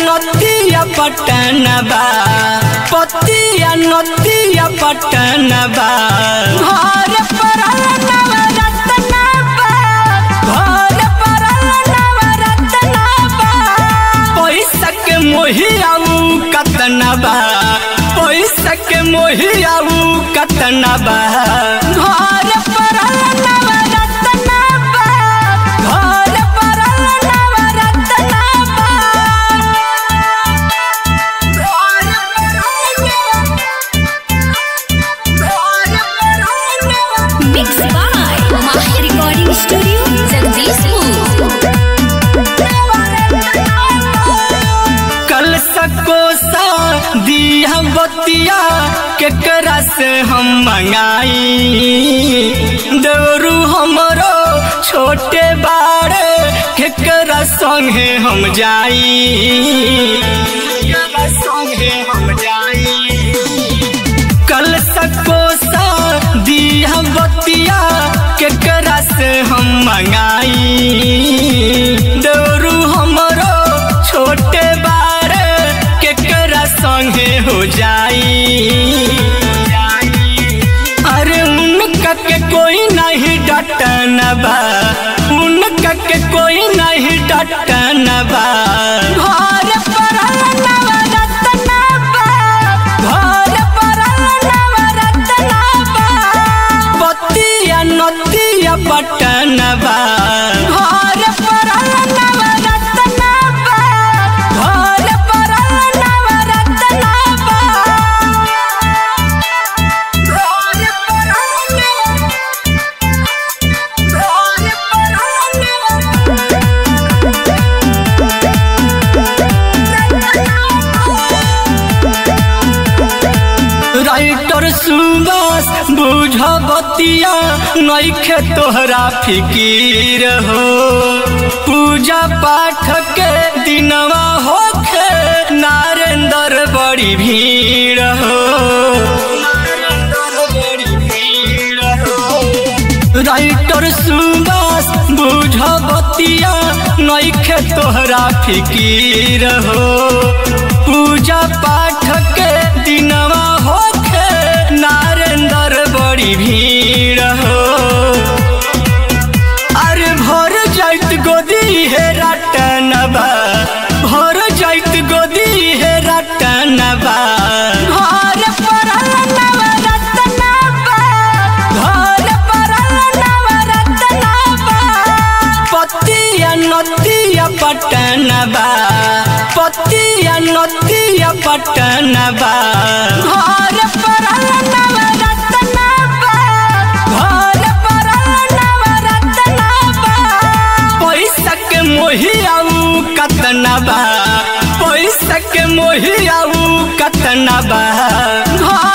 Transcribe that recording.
नतिया पटनबा पतिया नतिया पटनबा घर परल नवरत्नबा घर परल नवरत्नबा पैसा के मोहियाऊ कतनबा पैसा के मोहियाऊ कतनबा घर परल नवरत्नबा घर परल नवरत्नबा Mixed by Mahi Recording Studio, Jagdishpur. कल सकोसा दिया बतिया केकरा से हम मंगाई देवरू हमरो छोटे बाड़े केकरा संगे हम जाई केकरा संगे हम जाई कल सकोसा दिया बतिया केकरा से हम मंगाई देवरू हमरो छोटे बारे केकरा संगे हो जाई अरे उनका के कोई नहीं डटन बा उनका के कोई नहीं डटन बा घर परल नवरत्न बा घर परल नवरत्न बा पतिया नतिया पटन बा घर परल नवरत्न बा घर परल नवरत्न बा राइटर सुबास बुझ बतिया नैखे तोहरा फिकीर हो पूजा पाठ के दिनवा होखे नारेंद्र बड़ी भीड़ हो राइटर सुबास बुझ बतिया नैखे तोहरा फिकीर हो पूजा पाठ के दिनवा होखे नारेंद्र बड़ी भीड़ हो अरे भर जाइत गोदी हे रटनबा भर जाइत गोदी हे रटनबा घर परल नवरत्नबा घर परल नवरत्नबा पतिया नतिया पटनबा पतिया नतिया पटनबा घर परल नवरत्नबा घर परल नवरत्नबा पैसा के मोहियाऊ कतनबा पैसा के मोहियाऊ कतनबा घर